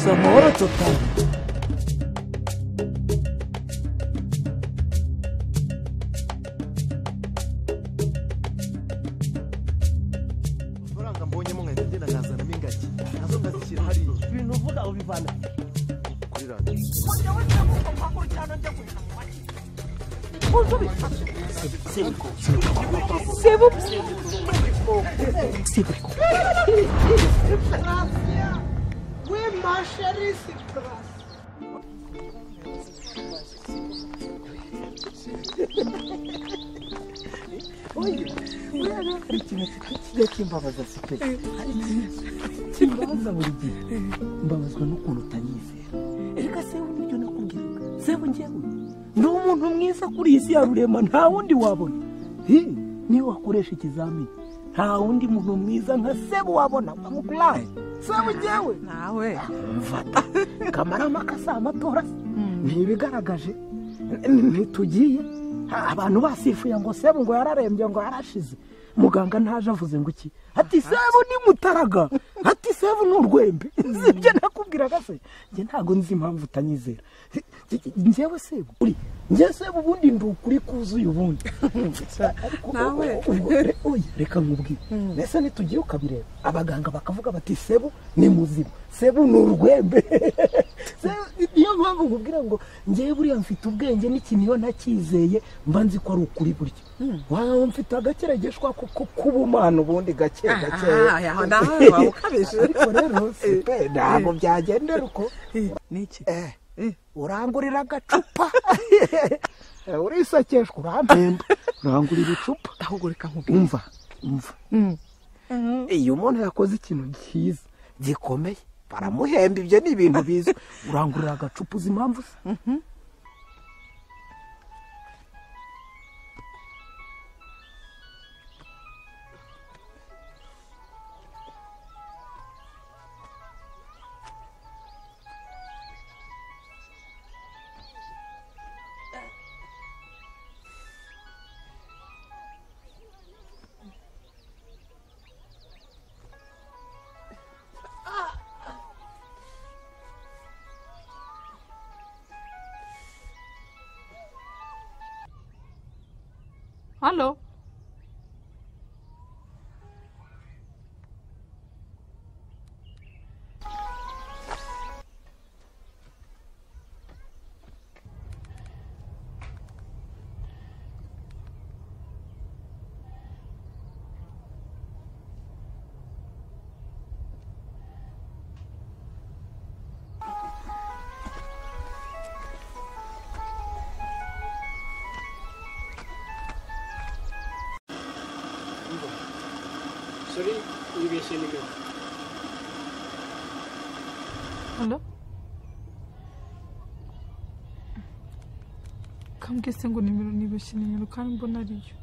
Zamora totalnie. amafaranga mbonyemo nkahita ngenda nkazanamo ingagi nazo ndazishyira hariya Ibintu uvuga ubivana. kuri radiyo We marshally surprise. Hari ikintu kijya kimbabaza sipe. Kimbabaza buri gihe. Mbabazwa n'ukuntu utanyizera. Erega se wowe nibyo nakubwira. Se njyewe ni umuntu mwiza kuri iyi si ya rurema nta wundi wabona. Hi, niyo wakoresha ikizamini nta wundi muntu mwiza nka sebu wabona nkamukuraye. Sebu njyewe. nawe mfata kamarampaka si amatora ntibigaragaje ntitugiye abantu basifuye ngo sebu ngo yararembye ngo yarashize muganga ntaje avuze ngo iki ati sebu ni mutaraga ati sebu ni urwembe sibyo nakubwiraga se njye ntabwo nzi impamvu utanyizera njyewe sebu uri njye sebu ubundi ndi ukuri kuzuye ubundi Ariko Nawe. ubwo re- oya, reka nkubwire mbese nitugiye ukabireba abaganga bakavuga bati sebu ni muzima sebu ni urwembe Sebu- niyo mpamvu nkubwira ngo ngewe buriya mfite ubwenge n'ikintu iyo ntakizeye mba nzi ko ari ukuri buryo waba mfite agakeregeshwa ko ko k'ubumana ubundi gake gake Ah, ah, nawe waba ukabije. ariko rero sepe ntabwo byagendera uko niki Eh, urangurira agacupa urisakeshwa urampemba urangurira icupa ahubwo reka nkubwire umva umva iyo umuntu yakoze ikintu cyiza gikomeye baramuhemba ibyo ni ibintu biza urangurira agacupa uzi impamvu se Halo? Halo? Kambwiye se ngo nimero nibeshye nimero kandi mbona ariyo.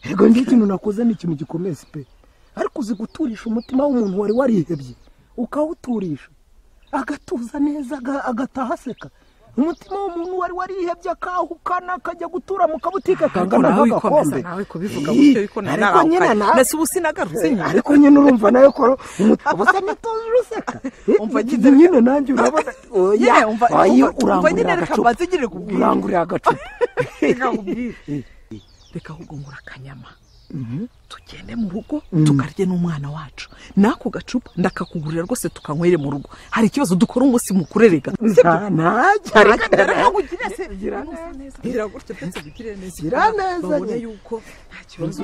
yego njye ikintu nakoze ni ikintu gikomeye pe ariko uzi guturisha umutima w'umuntu wari warihebye ukawuturisha agatuza neza aga- agataha aseka umutima w'umuntu wari warihebye akahukana akajya gutura mu kabutike Ariko kangana nawe wikomeza nk'agakombe nawe kubivuga Ii, gutyo ariko nawe ariko nyine nawe nawe mbese ubu sinagarutse Eh, nyine ariko nyine urumva nawe ko umutima usa n'utuje useka Eh, Umva nyine nyine nanjye urabona oya Nyine umva- oya umva- umva nyine urangurira reka agacupa mbanze nyine nkubwire. urangurira agacupa reka nkubwire reka ahubwo ngura akanyama tugende mu rugo tukarye n'umwana wacu n'ako gacupa ndakakugurira rwose tukanywere mu rugo hari ikibazo dukora umunsi mukuru erega nta najya reka reka nawe nkugire se Gira unusa neza kugira gutyo byose bigire neza Gira neza babone nyine. yuko nta kibazo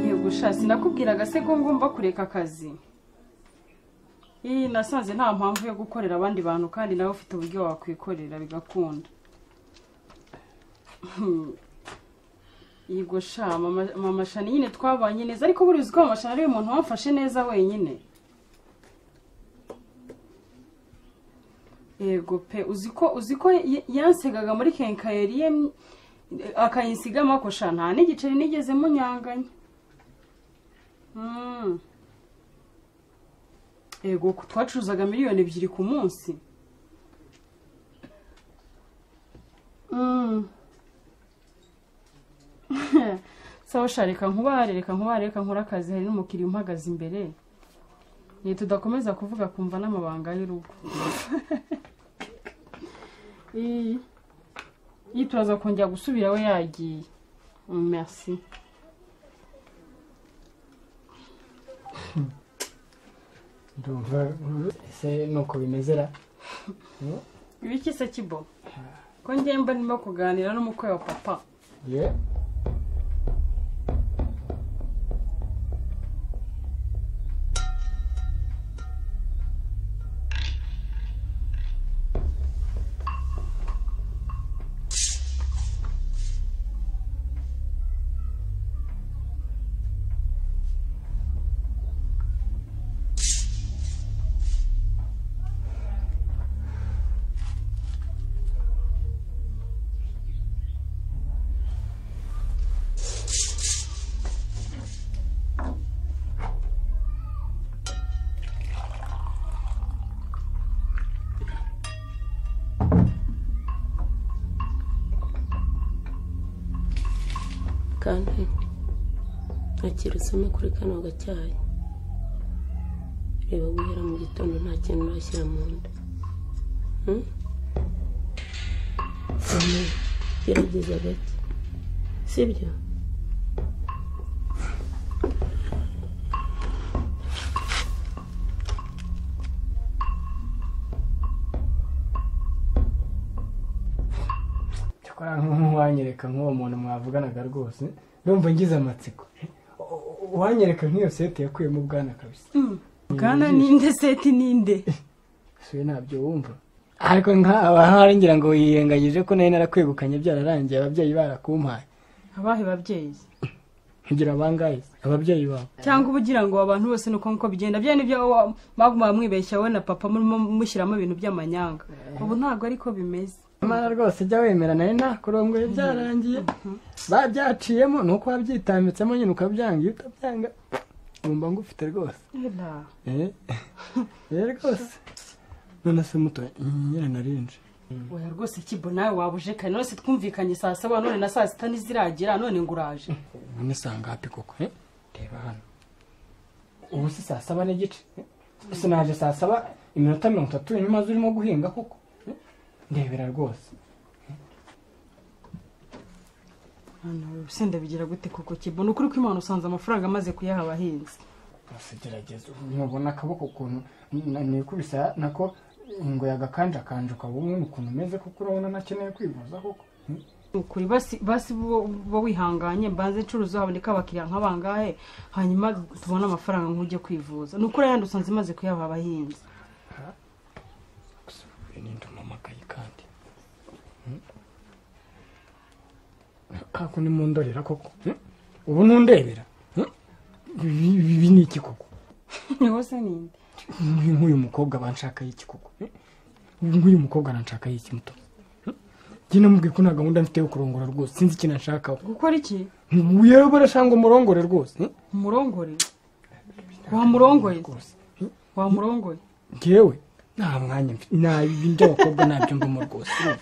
Yego sha sinakubwiraga se ko ngomba kureka akazi. Iyi nasanze nta mpamvu yo gukorera abandi bantu kandi nawe ufite uburyo wakwikorera bigakunda. Hmm. Yego sha mama, mama Shani nyine twabanye neza ariko buriya uzi ko mama Shani ari umuntu wamfashe neza wenyine. Yego pe uzi ko uzi ko y- yansegaga muri kenkayeri ye akayinsigamo ako sha nta n'igiceri nigeze munyanganya. Mm. ego ku- twacuruzaga miliyoni ebyiri ku munsi Mm. sawa sha reka nkubare reka nkubare reka nkore akazi hari n'umukiriya umpagaze imbere ni tudakomeza kuvuga kumva n'amabanga y'urugo iyi iyi turaza kongera gusubira we yagiye Mm, merci ndumva ese nuko bimezera ibiki se kibo ko ngemba ndimo kuganira n'umukwe wa papa ye kandi nakirusemo kuri kano gacyayi reba guhera mu gitondo nta kintu urashyira mu nda Hmm? Oya, gerageza gake sibyo cyakora nk'uwanyereka nk'uwo muntu mwavuganaga rwose ndumva ngize amatsiko uwanyereka nk'iyo seti yakuyemo ubwana kabisa bwana ninde seti ninde suye ntabyo wumva ariko nk'aba hari ngira ngo yiyengagije ko nari narakwegukanye byararangiye ababyeyi barakumpaye abahe babyeyi ngira abangahe ababyeyi bawe cyangwa uba ugira ngo abantu bose ni uko nguko bigenda bya nibyo wa- mwaguma mwibeshya wowe na papa murimo mushyiramo ibintu by'amanyanga ubu ntabwo ariko bimeze amara rwose jya wemera nawe nta kurongora byarangiye babyaciyemo ni uko wabyitambitsemo nyine ukabyanga iyo utabyanga wumva ngufite rwose Eh? Eh, rwose none se muto nyine narinje oya rwose kibo nawe wabuje kare none se twumvikanye saa saba none na saa sita ntiziragira none ngo uraje none saa ngapi koko eh? reba hano ubu si saa saba n'igice eh? ese naje saa saba iminota mirongo itatu nyuma urimo guhinga koko eh? ndebera rwose hano urusenda bigira gute koko kibo ni ukuri ko imana usanze amafaranga amaze kuyaha abahinzi gusa gerageza ntubona akaboko ukuntu n- nikubisa nako ngo yagakanjakanje ukaba ubona ukuntu umeze kuko urabona ntakeneye kwivuza koko Hmm? Ni ukuri basi basi bo bo wihanganye mbanze ncuruza haboneka abakiriya nk'abangahe hanyuma tubone amafaranga nk'ujye kwivuza ni ukuri ayandi usanze imaze kuyaha abahinzi gusa uyu ni ndi umamakayi kandi kako ni mu ndorera koko Hmm? ubu ntundebera Hmm? ibi ibi ni iki koko niho se ninde Nk- nk'uyu mukobwa banshakaho iki koko Hmm? nk'uyu mukobwa ananshakaho iki muto Hmm? njye namubwiye ko nta gahunda mfite yo kurongora rwose sinzi ikintu anshakaho gukora iki yewe barashanga umurongore rwose Hmm? umurongore wamurongoye rwose wamurongoye ngewe nta mwanya mfite nta ibindi abakobwa ntabyo mbamo rwose urumva?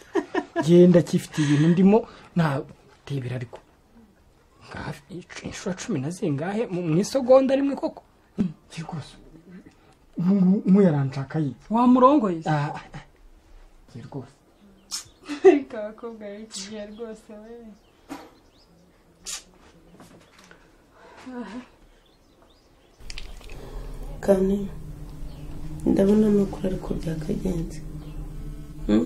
ngewe ndacyifitiye ibintu ndimo nta tebera ariko Ngaha inshuro cumi na zingahe mu mu isegonda rimwe koko Hmm, ngewe rwose muyaranshaka yi wamurongoye Ah, ah, ah. Ngewe rwose ariko abakobwa b'ikigihe rwose we kandi ndabona amakuru ariko byakagenze Hmm?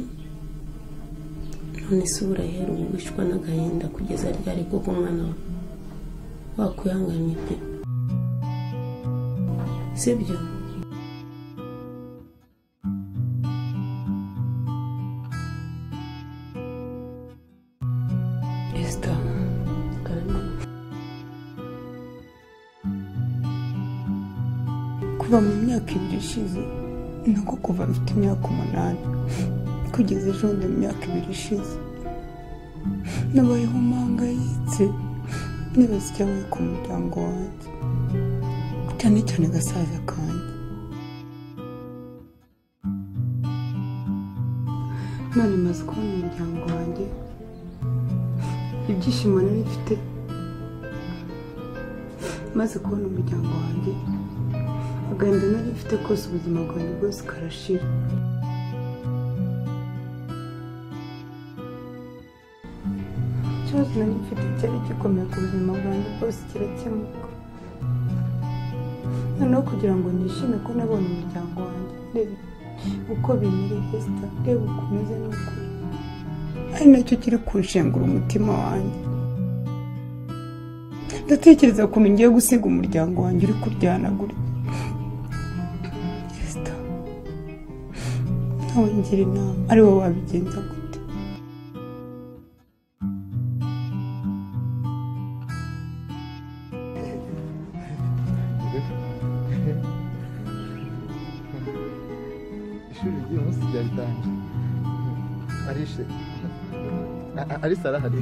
none se uburahera ubu wicwa n'agahinda kugeza ryari koko umwana wawe wakwihanganye pe sibyo Esther, kandi kuva mu myaka ibiri ishize nako kuva mfite imyaka umunani kugeza ejo bundi mu myaka ibiri ishize nabayeho mpangayitse nibaza icyabaye ku muryango wanjye cyane cyane gasaza kanjye none maze kubona umuryango wanjye ibyishimo nari mfite maze kubona umuryango wanjye agahinda nari mfite kose ubuzima bwanjye bwose karashira ikibazo nari mfite cyari gikomeye ku buzima bwanjye bwose kirakemuka noneho kugira ngo nishime ko nabonye umuryango wanjye reba uko bimiri hesita reba uko umeze n'ukuri ari nacyo kiri kunshengura umutima wanjye ndatekereza ukuntu ngiye gusiga umuryango wanjye uri kuryana gutya hesita nawe ngira inama ari wowe wabigenza gute ishuri ry'uyu munsi ryaritangiye arishe ari sara hari